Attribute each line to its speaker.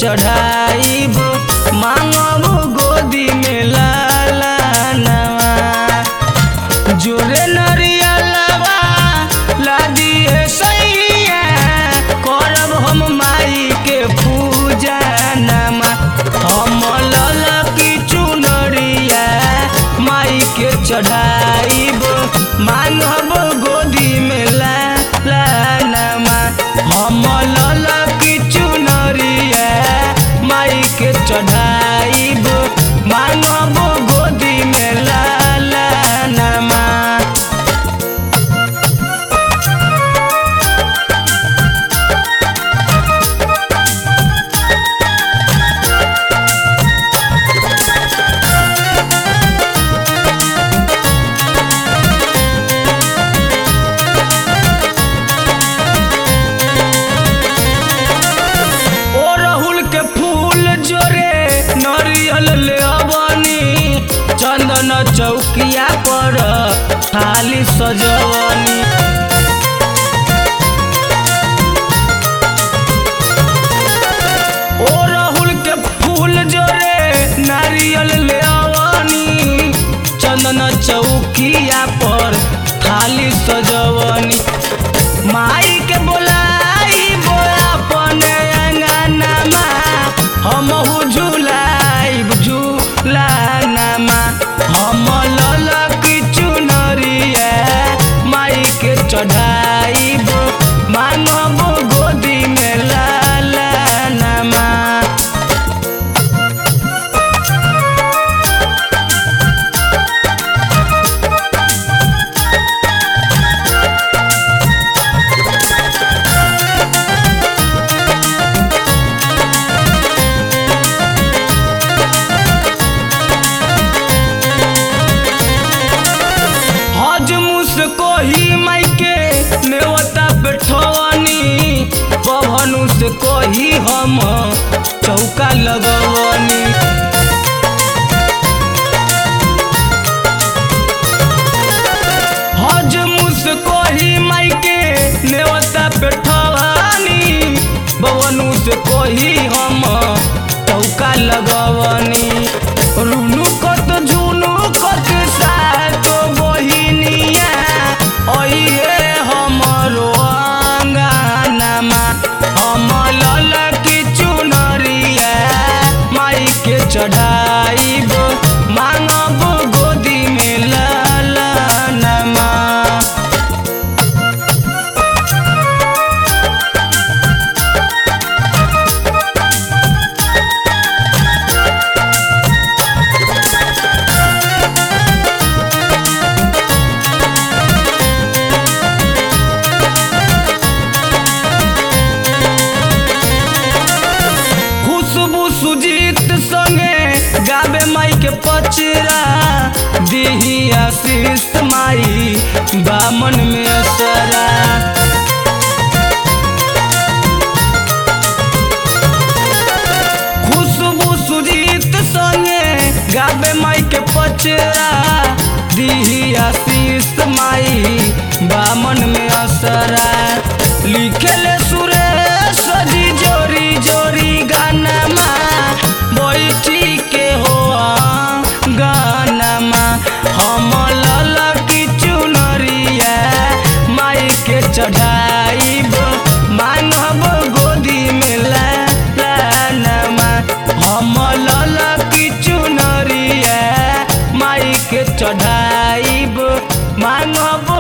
Speaker 1: चढ़ाइब मांगब गोदी में लाला नवा जोरे नरियलवा लादिए सैया करब हम माई के पूजा नमा हम ललकी चुनरिया माई के चढ़ाइब मांगब गोदी में लाला नमा हम ललकी चुनरिया माई के चढ़ाइब मांगब गोदी में लाला नमा ओ राहुल के फूल जोरे नरियल ले अबनी चंदन चौकिया पर थाली सजवनी ओ राहुल के फूल जोरे नारियल ले अबनी चंदन चौकिया पर थाली सजवनी माई के बोलाई बोला पने अंगनामा हमहु झुलाइब झुलानामा हम ललकी चुनरिया माई के चढ़ाइब मांगब गोदी में लाला नामा हज मुझको ही मायके नेवता बैठवनी पवनु से कोही हम चौका लगवनी हज मुझको ही मायके नेवता बैठवनी पवनु से कोही हम चौका लगवनी रुनु कत जुनु कत सातो बहिनिया ओइहे हमरो अंगनामा हम ललकी चुनरिया माई के चढ़ाइब मांगब गोदी में ललनमा खुशबू सुजीत संगे गावे माई के पचरा दिही आशीष माई बामन में असरा खुशबू सुजीत संगे गावे माई के पचरा दिही आशीष माई बामन में असरा लिखले सुरेश जी जोरी जोरी गानमा बैठी के हो गानमा हम ललकी चुनरिया माई के चढ़ाइब मांगब गोदी में लानमा हम ललकी चुनरिया माई के चढ़ाइब मांगब